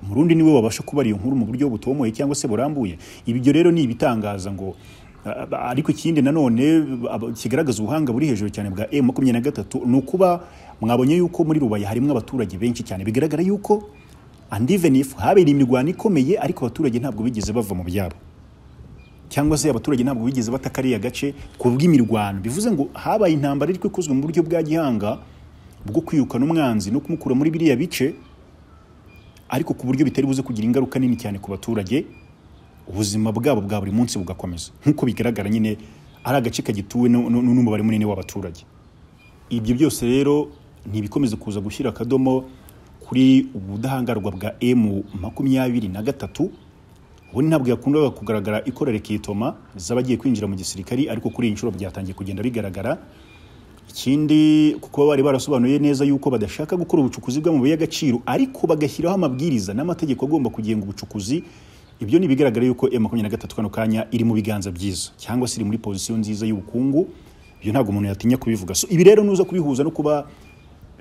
umurundi niwe wabasha kubara iyo nkuru mu buryo butomoye cyangwa se burambuye ibyo rero ni ibitangaza ngo a- a- ariko ikindi nanone aba- kigaragaza ubuhanga buri hejuru cyane bwa M makumyabiri na gatatu ni ukuba mwabonye yuko muri rubaya harimo abaturage benshi cyane bigaragara yuko and even if habereye imirwano ikomeye ariko abaturage ntabwo bigeze bava mu byabo cyangwa se abaturage ntabwo bigeze bataka ariya gace ku bw'imirwano bivuze ngo habaye intambara ariko ikozwe mu buryo bwa gihanga bwo kwirukana umwanzi no kumukura muri biriya bice ariko ku buryo bitari buze kugira ingaruka nini cyane ku baturage ubuzima bwabo bwa buri munsi bugakomeza nk'uko bigaragara nyine ari agace kagituwe nu- nu- nu- n'umubare munini w'abaturage ibyo byose rero ni ibikomeza kuza gushyira akadomo ku kuri ubudahangarwa bwa emu makumyabiri na gatatu we ntabwo yakundaga kugaragara ikorera ikitoma z'abagiye kwinjira mu gisirikari ariko kuri iyi nshuro byatangiye kugenda bigaragara ikindi kuko bari barasobanuye neza yuko badashaka gukora ubucukuzi bw'amabuye y'agaciro ariko bagashyiraho amabwiriza n'amategeko agomba kugenga ubucukuzi ibyo ni ibigaragara yuko M makumyabiri na gatatu kano kanya iri mu biganza byiza cyangwa se iri muri pozisiyo nziza y'ubukungu ibyo ntabwo umuntu yatinya kubivuga so ibi rero nuza kubihuza no kuba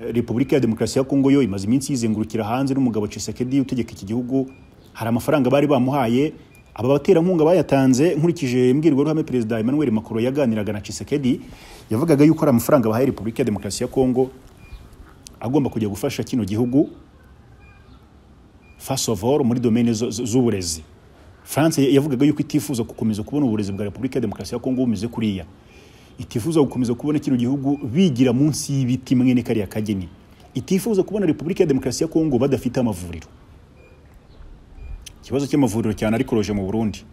eh, repubulika ya demokarasi ya kongo yo imaze iminsi yizengurukira hanze n'umugabo Tshisekedi utegeka iki gihugu hari amafaranga bari bamuhaye aba baterankunga bayatanze nkurikije imbwirwaruhame perezida Emmanuel Macron yaganiraga na Tshisekedi yavugaga yuko ari amafaranga bahaye repubulika ya demokarasi ya kongo agomba kujya gufasha kino gihugu first of all muri domaine zo- zo- z'uburezi France yavugaga yuko itifuza gukomeza kubona uburezi bwa Repubulika ya Demokarasi ya Kongo bumeze kuriya itifuza gukomeza kubona kino gihugu bigira munsi y'ibiti mwene kariya kageni itifuza kubona Repubulika ya Demokarasi ya Kongo badafite amavuriro ikibazo cy'amavuriro cyane ariko roje mu Burundi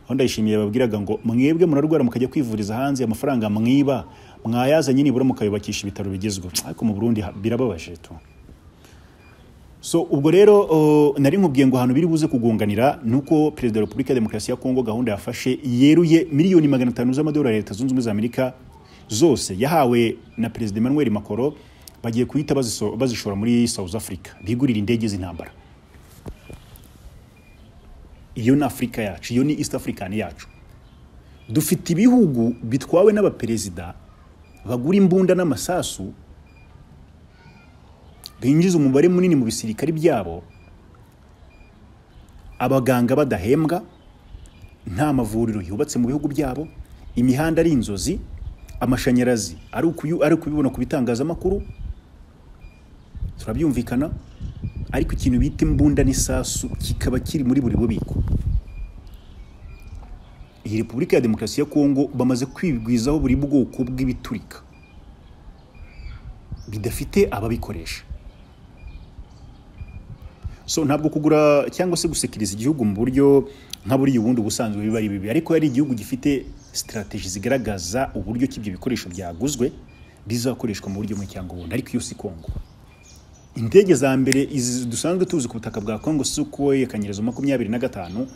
aho ndayishimiye babwiraga ngo mwebwe murarwara mukajya kwivuriza hanze amafaranga mwiba mwayazanye nibura mukayubakisha ibitaro bigezweho ariko mu Burundi ha- birababaje tu so ubwo rero uh, nari nkubwiye ngo ahantu biri buze kugunganira nuko perezida wa repubulika ya demokarasi ya kongo gahunda yafashe yeruye miliyoni magana atanu z'amadolari ya leta zunze ubumwe za amerika zose yahawe na perezida emmanuel macron bagiye kuhita baziso- bazishora muri south africa bigurira indege z'intambara iyo ni afurika yacu iyo ni east african yacu dufite ibihugu bitwawe n'abaperezida bagura imbunda n'amasasu binjiza umubare munini mu bisirikare byabo abaganga badahembwa nta mavuriro yubatse mu bihugu byabo imihanda ari inzozi amashanyarazi ari ukuyu- ari ukubibona ku bitangazamakuru turabyumvikana ariko ikintu bita imbunda n'isasu kikaba kiri muri buri bubiko iyi repubulika ya demokarasi ya kongo bamaze kwigwizaho buri bwoko bw'ibiturika bidafite ababikoresha so ntabwo kugura cyangwa se gusekiriza igihugu mu buryo nka buriya ubundi ubusanzwe biba ari bibi ariko hari igihugu gifite sitarateji zigaragaza uburyo ki ibyo bikoresho byaguzwe bizakoreshwa mu buryo bumwe cyangwa ubundi ariko iyo si kongo indege za mbere izi dusanzwe tuzi ku butaka bwa kongo sukoye kanyerezo makumyabiri na gatanu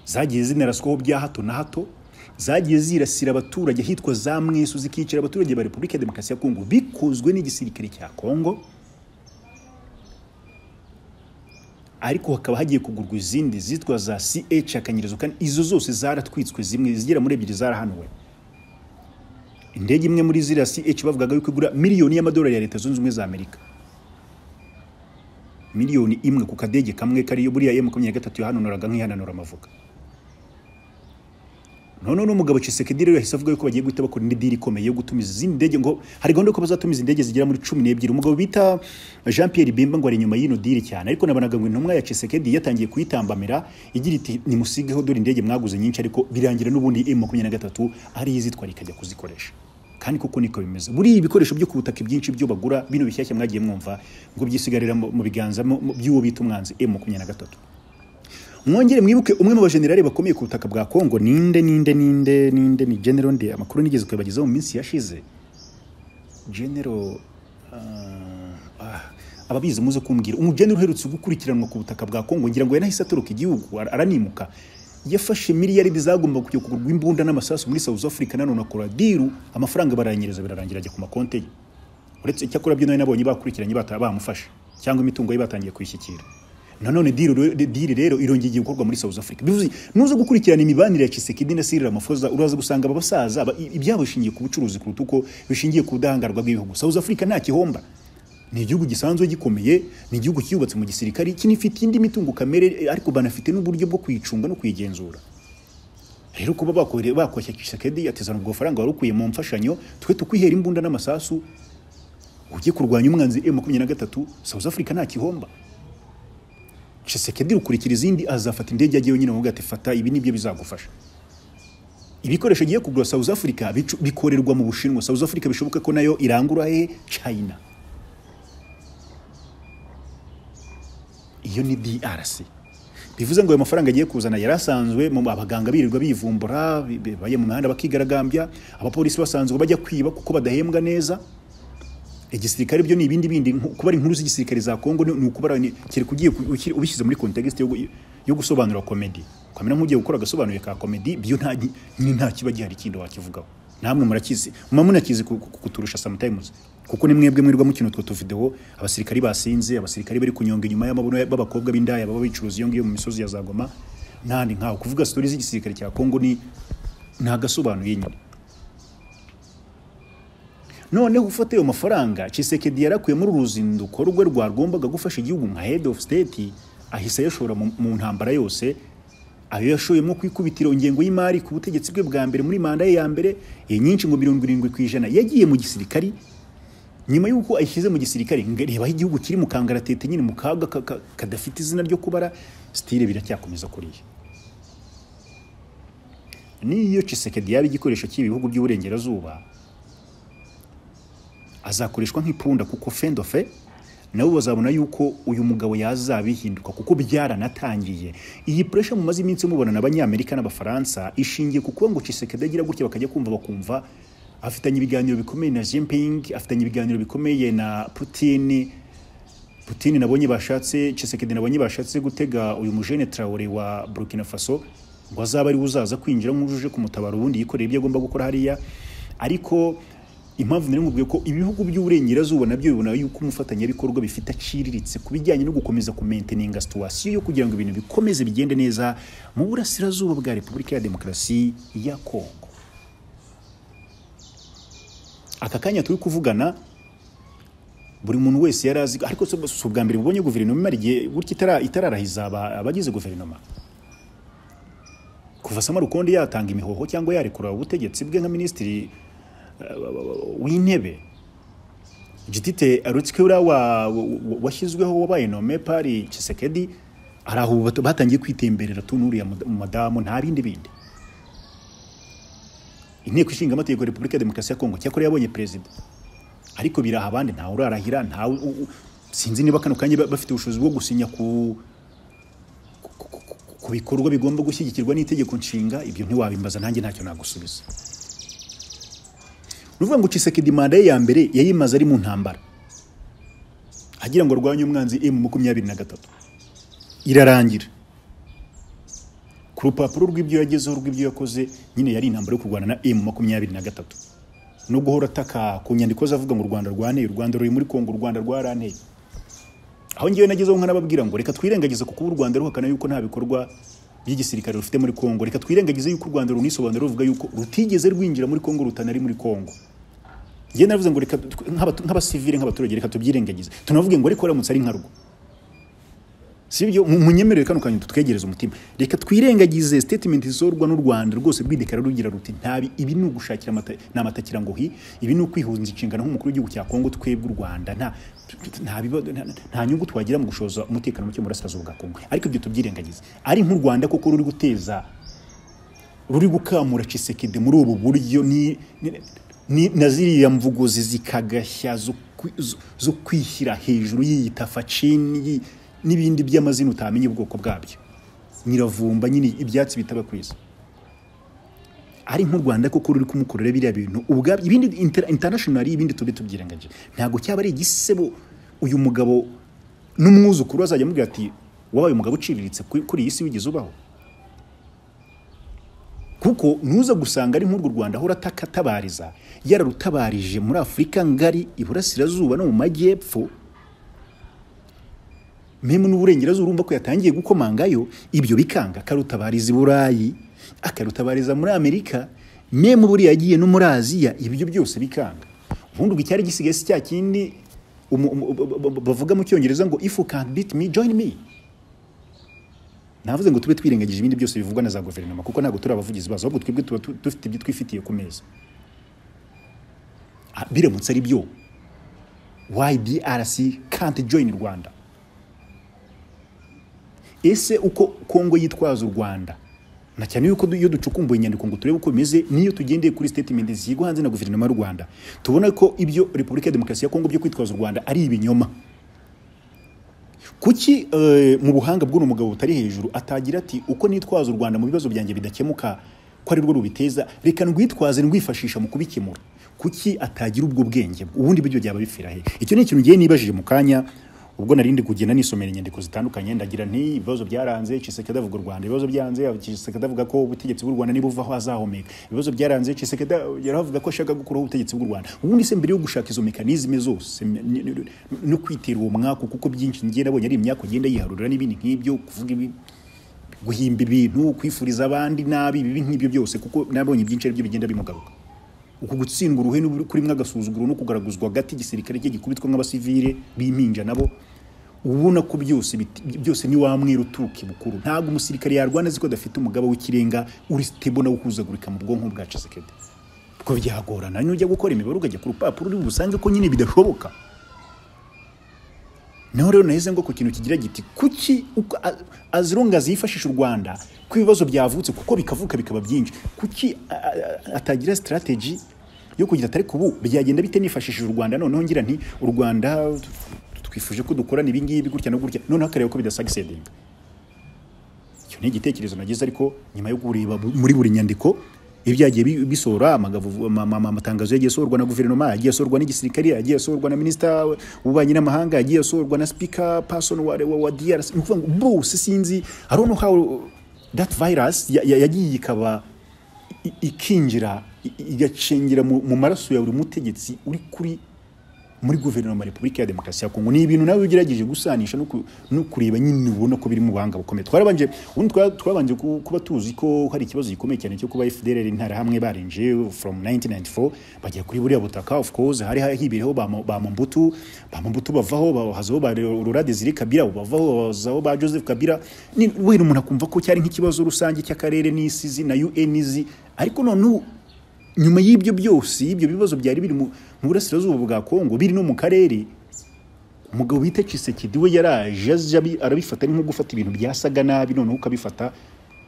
zagiye zinaraswaho bya hato na hato zagiye zirasira abaturage hitwa za mwesu zikicira abaturage ba repubulika ya demokarasi ya kongo bikozwe n'igisirikare cya kongo ariko hakaba hagiye kugurwa izindi zitwa za CH akanyirizo kane izo zose zaratwitswe zimwe zigera muri ebyiri zarahanuwe indege imwe muri ziriya CH bavugaga yuko igura miliyoni y'amadolari ya leta zunze ubumwe za Amerika miliyoni imwe ku kadege kamwe kariyo buriya ya makumyabiri na gatatu yahanonoraga nk'ihananura amavuga noneho n'umugabo Tshisekedi rero yahise avuga yuko bagiye guhita bakora indi diri ikomeye yo gutumiza izindi ndege ngo hari gahunda yuko bazatumiza indege zigera muri cumi n'ebyiri umugabo bita Jean Pierre Bemba ngo ari inyuma y'ino diri cyane ariko nabonaga ngo intumwa ya Tshisekedi yatangiye kuyitambamira igira iti nimusigeho dore indege mwaguze nyinshi ariko birangira n'ubundi M23 ari izitwara ikajya kuzikoresha kandi kuko niko bimeze buriya ibikoresho byo ku butaka ibyinshi byo bagura bino bishyashya mwagiye mwumva ngo byisigarira mu mu biganza mu- mu- by'uwo bita umwanzi M23 mwongere mwibuke umwe mu bajenerali bakomeye ku butaka bwa kongo ninde ninde ninde ninde ni general nde amakuru nigeze kuyabagezaho mu minsi yashize general ah, ah, ababizi muze kumbwira umujenerali uherutse gukurikiranwa ku butaka bwa kongo ngira ngo yanahise atoroka igihugu ara- aranimuka yafashe miliyaridi zagomba kujya kugurwa imbunda n'amasasu muri south africa nanone akora diru amafaranga barayanyereza birarangira ajya ku makonte ye uretse icyakora byo nawe nabonye bakurikiranye bata- bamufashe cyangwa imitungo ye batangiye kuyishyikira nanone diri re- diri rero irongeye gukorwa muri south africa bivuze nuza gukurikirana imibanire ya Tshisekedi na Cyril Ramaphosa uraza gusanga aba basaza aba- i- ibyabo bishingiye ku bucuruzi kuruta uko bishingiye ku budahangarwa bw'ibihugu south africa nta kihomba ni igihugu gisanzwe gikomeye ni igihugu cyubatse mu gisirikari kinifite indi mitungo kamere ariko banafite n'uburyo bwo kuyicunga no kuyigenzura rero kuba bakore- bakoshya Tshisekedi atezana ubwo faranga wari ukuye mu mfashanyo twe tukwihera imbunda n'amasasu ujye kurwanya umwanzi M makumyabiri na gatatu South Africa nta kihomba Tshisekedi rukurikira izindi azafata indege yagiye nyine avuga ati fata ibi nibyo bizagufasha ibikoresho agiye kugura South Africa bicu- bikorerwa mu Bushinwa South Africa bishoboka ko nayo irangura he China iyo ni DRC bivuze ngo ayo mafaranga agiye kuzana yari asanzwe mu abaganga birirwa bivumbura bi- bi- bajya mu mihanda bakigaragambya abapolisi basanzwe bajya kwiba kuko badahembwa neza igisirikare byo ni ibindi bindi nku- kuba ari inkuru z'igisirikare za Kongo ni ni ukubara ni- kereka ugiye ku- ukiri- ubishyize muri context yo, gu- yo gusobanura komedi ukamera nk'ugiye gukora agasobanuye ka komedi byo nta nyine nta kiba gihari kindi wakivugaho namwe murakizi muba munakizi ku- ku- kuturusha sometimes kuko ni mwebwe mwirirwa mukina utwo tuvidewo abasirikari basinze abasirikari bari kunyonga inyuma y'amabuno b'abakobwa b'indaya baba bicuruza iyo ngiyo mu misozi ya Zagoma n'ahandi nkaho kuvuga stories z'igisirikare cya Kongo ni ntagasobanuye nyine noneho ufata ayo mafaranga Chisekedi yarakuye muri uru ruzinduko rwe rwagombaga gufasha igihugu nka head of state ahise ayashora mu, mu ntambara yose ayo yashoyemo kwikubitiro ingengo y'imari ku butegetsi bwe bwa mbere muri manda ye ya mbere iyi nyinshi ngo mirongo irindwi ku ijana yagiye mu gisirikari nyuma y'uko ayishyize mu gisirikare nga- reba aho igihugu kiri mu kangaratete nyine mu kaga ka- ka- kadafite izina ryo kubara sitire biracyakomeza kuriya n'iyo Chisekedi yaba igikoresho cy'ibihugu by'uburengerazuba azakoreshwa nk'ipunda kuko fendofe nabo bazabona yuko uyu mugabo yazabihinduka kuko byaranatangiye iyi puresha mumaze iminsi mubona n'abanyamerika n'abafaransa ishingiye ku kuba ngo Tshisekedi agira gutya bakajya kumva bakumva afitanye ibiganiro bikomeye na Jinping afitanye ibiganiro bikomeye na Putin Putin nabonye bashatse Tshisekedi nabonye bashatse gutega uyu mujene Traore wa Burkina Faso ngo azaba ari we uzaza kwinjira nk'ujuje kumutabara ubundi yikorera ibyo agomba gukora hariya ariko impamvu nari nkubwiye ko ibihugu by'uburengerazuba nabyo bibona yuko umufatanyabikorwa bifite aciriritse ku bijyanye no gukomeza kumenteninga situwasiyo yo kugira ngo ibintu bikomeze bigende neza mu burasirazuba bwa repubulika ya demokarasi ya kongo aka kanya turi kuvugana buri muntu wese yari azi ariko si- si ubwa mbere mubonye guverinoma imara igihe gutya itara- itararahiza aba- abagize guverinoma kuva sama rukondo yatanga imihoho cyangwa yarekura ubutegetsi bwe nka minisitiri w'intebe gitite rutsikura wa- wa- washyizweho wabaye nome pari kisekedi hari aho bat- batangiye kwitemberera tunuriya mu- madamu nta bindi bindi inteko ishinga amategeko ya repubulika ya demokarasi ya kongo cyakora yabonye perezida ariko biraha abandi ntawe urarahira ntawe u- u- sinzi niba kano kanya ba- bafite ubushobozi bwo gusinya ku ku- ku- ku- ku bikorwa bigomba gushyigikirwa n'itegeko nshinga ibyo ntiwabimbaza nanjye ntacyo nagusubiza ni ukuvuga ngo Tshisekedi manda ye ya mbere yayimaze ari mu ntambara agira ngo arwanye umwanzi emu makumyabiri na gatatu irarangira ku rupapuro rw'ibyo yagezeho rw'ibyo yakoze nyine yari intambara yo kurwana na emu makumyabiri na gatatu no guhora ataka ku nyandiko ze avuga ngo u rwanda rwaneye u rwanda ruri muri kongo u rwanda rwaranteye aho ngewe nagezeho nkanababwira ngo reka twirengagize kuko ubu u rwanda ruhakana yuko nta bikorwa by'igisirikare rufite muri kongo reka twirengagize yuko u rwanda runisobanura ruvuga yuko rutigeze rwinjira muri kongo rutanari muri kongo njye naravuze ngo reka tw- nk'abatu- nk'abasivile nk'abaturage reka tubyirengagize tunavuge ngo ariko aramutse ari nka rwo sibyo munyemerere kano kanyu tutwegereze umutima reka twirengagize statement isorwa n'u Rwanda rwose rwidekara rugira ruti ntabi ibi ni ugushakira amata ni amatakira ngo hi ibi ni ukwihunza inshingano nk'umukuru w'igihugu cya Kongo twebwe u Rwanda nta nta biba- nta- nta nyungu twagira mu gushoza umutekano muke mu burasirazuba bwa Kongo ariko ibyo tubyirengagize ari nk'u Rwanda kuko ruri guteza ruri gukamura Tshisekedi muri ubu buryo ni, ni, ni na ziriya mvuguzi zikagashya zo, kwi- zo, zo kwishyira hejuru yiyita facini yi- n'ibindi by'amazina utamenya ubwoko bwabyo nyiravumba nyine ibyatsi bitaba kwiza ari nk'u Rwanda koko ruri kumukorera biriya bintu ubwabyo ibindi inter- international ibindi tube tubyirengagije ntabwo cyaba ari igisebo uyu mugabo n'umwuzukuru azajya amubwira ati wabaye umugabo uciriritse kuri kuri iyi si wigeze ubaho kuko ntuza gusanga ari nk'urwo rwanda ahora atakatabariza yararutabarije muri afurika ngari iburasirazuba no mu majyepfo memu n'uburengerazuba urumva ko yatangiye gukomangayo ibyo bikanga akarutabariza i burayi akarutabariza muri amerika memu buriya yagiye no muri aziya ibyo byose bikanga ubundi ubwo icyari gisigaye si cya kindi umu- umu- b- b- bavuga mu cyongereza ngo if you can't beat me join me navuze ngo tube twirengagije ibindi byose bivugwa na za guverinoma kuko ntabwo turi abavugizi bazo ahubwo twebwe tuba tu- dufite ibyo twifitiye ku meza Ah, biramutse ari byo ydrc can't join rwanda ese uko kongo yitwaza u rwanda na cyane yuko du- iyo ducukumbuye inyandiko ngo turebe uko bimeze niyo tugendeye kuri statement zigwa hanze na guverinoma y'u rwanda tubona ko ibyo repubulika ya demokarasi ya kongo byo kwitwaza u rwanda ari ibinyoma kuki eh, mu buhanga bw'uno mugabo butari hejuru atagira ati uko nitwaza u rwanda mu bibazo byanjye bidakemuka ko ari rwo rubiteza reka ndwitwaze ndwifashisha mu kubikemura kuki atagira ubwo bwenge ubundi buryo byaba bifira he icyo ni ikintu ngiye nibajije mu kanya ubwo narindi kugenda nisomera inyandiko zitandukanye ndagira nti ibibazo byaranze Chisekedi avuga u Rwanda ibibazo byanze Chisekedi avuga ko ubutegetsi bw'u Rwanda nibuvaho azahomeka ibibazo byaranze Chisekedi yaravuga ko ashaka gukuraho ubutegetsi bw'u Rwanda ubundi se mbere yo gushaka izo mekanizme zose m- ni- ni- no kwitera uwo mwaka kuko byinshi ngiye nabonye ari imyaka ugenda yiharurira n'ibindi nk'ibyo kuvuga ibi guhimba ibintu kwifuriza abandi nabi ibibi nk'ibyo byose kuko nabonye ibyinshi ari byo bigenda bimugaruka uku gutsindwa uruhe kurimwo agasuzuguro no kugaraguzwa hagati igisirikare cye gikubitwa nk'abasivile b'impinja nabo ubona ko byose biti- byose ni wa mweru uturuka ibukuru ntabwo umusirikare yarwana azi ko adafite umugaba w'ikirenga uri stable nawo ukuzagurika mu bwonko bwa Chisekedi kuko byagorana nujya gukora imibare ukajya ku rupapuro uri busange ko nyine bidashoboka naho rero nahise ngo ku kintu kigira giti kuki uko- a- azirunga zifashisha u rwanda ko ibibazo byavutse kuko bikavuka bikaba byinshi kuki a- a- atagira sitarateji yo kugira atari kubu byagenda bite nifashishije u rwanda noneho ngira nti u rwanda twifuje ko dukorana ibi ngibi gutya no gutya noneho akareba ko bidasagisedinga icyo ni igitekerezo nagize ariko nyuma yo kureba bu- muri buri nyandiko ibyagiye bi- bisohora amagavu- ama- ama- amatangazo yagiye asohorwa na guverinoma yagiye asohorwa n'igisirikare yagiye asohorwa na minisita w'ububanyi n'amahanga yagiye asohorwa na sipika person wa, wa, wa DRC ni ukuvuga ngo bose sinzi i don't know how that virus ya- ya- yagiye ikaba i- i- ikinjira i- i- igacengera mu mu maraso ya buri mutegetsi uri kuri muri guverinoma ya repubulika ya demokarasi ya kongo ni ibintu nawe ugerageje gusanisha no ku- no kureba nyine ubona ko biri mu buhanga bukomeye twarabanje ubundi twa- twabanje ku- kuba tuzi ko hari ikibazo gikomeye cyane cyo kuba fdr interahamwe barinje from 1994 bajya kuri buriya butaka of course hari hibiriho ba Mo- ba mumbutu ba mumbutu bavaho bahazaho ba rora desire kabira abo bavaho bazaho ba joseph kabira ni wera umuntu akumva ko cyari nk'ikibazo rusange cy'akarere n'isi zi na un izi ariko none ubu nyuma y'ibyo byose ibyo bibazo byari biri mu mu burasirazuba bwa kongo biri no mu karere umugabo bita Tshisekedi we yaraje aza abi- arabifata ari nko gufata ibintu byasaga nabi noneho ukabifata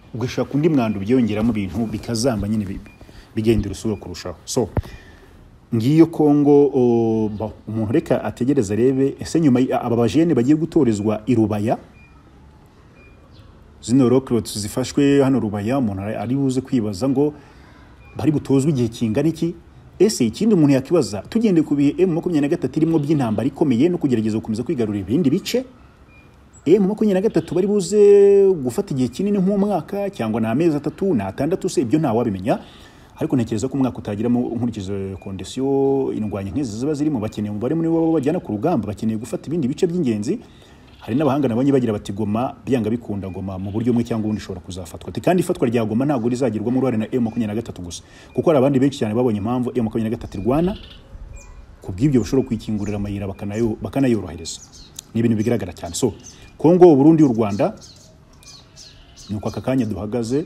ugashaka undi mwanda ubyongeramo ibintu bikazamba nyine bi- bigendera usura kurushaho so ngiyo kongo o, ba- umuntu reka ategereze arebe ese nyuma y- aba bajene bagiye gutorezwa i rubaya zino rocklots zifashwe hano rubaya umuntu ari- ari buze kwibaza ngo bari butozwe igihe kingana iki ese ikindi umuntu yakibaza tugendeye ku bihe emu makumyabiri na gatatu irimo by'intambara ikomeye no kugerageza gukomeza kwigarurira ibindi bice emu makumyabiri na gatatu bari buze gufata igihe kinini nk'umwaka cyangwa ni amezi atatu ni atandatu se ibyo ntawabimenya ariko ntekereza ko umwaka utagiramo nkurikizo kondisiyo indwanya nk'izi ziba zirimo bakeneye umubare munini w'abo bajyana ku rugamba bakeneye gufata ibindi bice by'ingenzi hari n'abahanga nabonye bagira bati goma byanga bikunda goma mu buryo bumwe cyangwa ubundi ishobora kuzafatwa Ati, kandi ifatwa rya goma ntabwo rizagirwamo uruhare na emu makumyabiri na gatatu gusa kuko hari abandi benshi cyane babonye impamvu emu makumyabiri na gatatu irwana ku bw'ibyo bashobora kwikingurira amayira bakanayo- bakanayorohereza ni ibintu bigaragara cyane so kongo uburundi u rwanda ni uko aka kanya duhagaze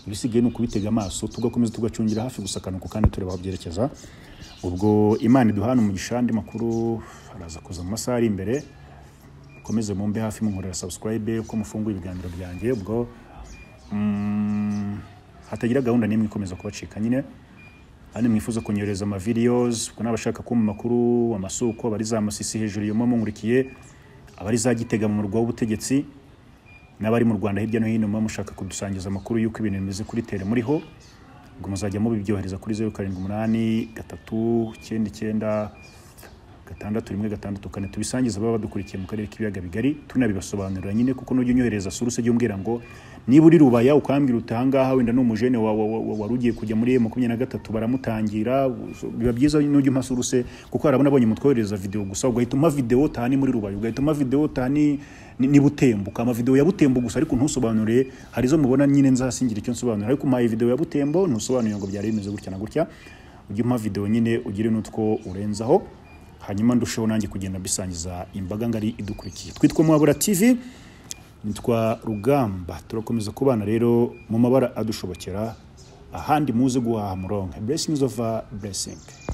ibisigaye ni ukubitega amaso tugakomeza tugacungira hafi gusa akanuko kandi tureba aho byerekeza ubwo imana iduhana umugisha andi makuru araza kuza mu masaha ari imbere mukomeze mumbe hafi munkorera subscribe ko mufunguye ibiganiro byanjye ubwo mm, hatagira gahunda n'imwe ikomeza kubacika nyine hano mwifuza kunyohereza ama videos kuko n'abashaka kumva amakuru amasuko abari za masisi hejuru yuma mungurikiye abari za gitega mu murwa w'ubutegetsi n'abari mu Rwanda hirya no hino muba mushaka kudusangiza amakuru y'uko ibintu bimeze kuri tele muriho ubwo muzajya mubibyohereza kuri zeru karindwi umunani gatatu icyenda icyenda gatandatu rimwe gatandatu kane tubisangiza baba badukurikiye mu karere k'ibiyaga bigari tunabibasobanurira nyine kuko nujya unyohereza suruse jya umbwira ngo niba uri rubaya ukambwira uti ahangaha wenda ni umujene wa- wa- wa- wari ugiye kujya muri emu makumyabiri na gatatu baramutangira biba byiza nujya umpa suruse kuko hari abonye mutwohereza videwo gusa ugahita umpa videwo taha ni muri rubaya ugahita umpa videwo taha ni ni ni butembo ukama videwo ya butembo gusa ariko ntusobanuriye hari izo mubona nyine nzasingira icyo nsobanura ariko umpaye videwo ya butembo ntusobanuriye ngo byari bimeze gutya na gutya ujye umpa videwo nyine ugire n'utwo urenzaho hanyuma ndusheho nanjye kugenda bisangiza imbaga ngari idukurikiye twitwa mwabura tv nitwa rugamba turakomeza kubana rero mu mabara adushobokera ahandi muze guhaha muronke blessings of a blessing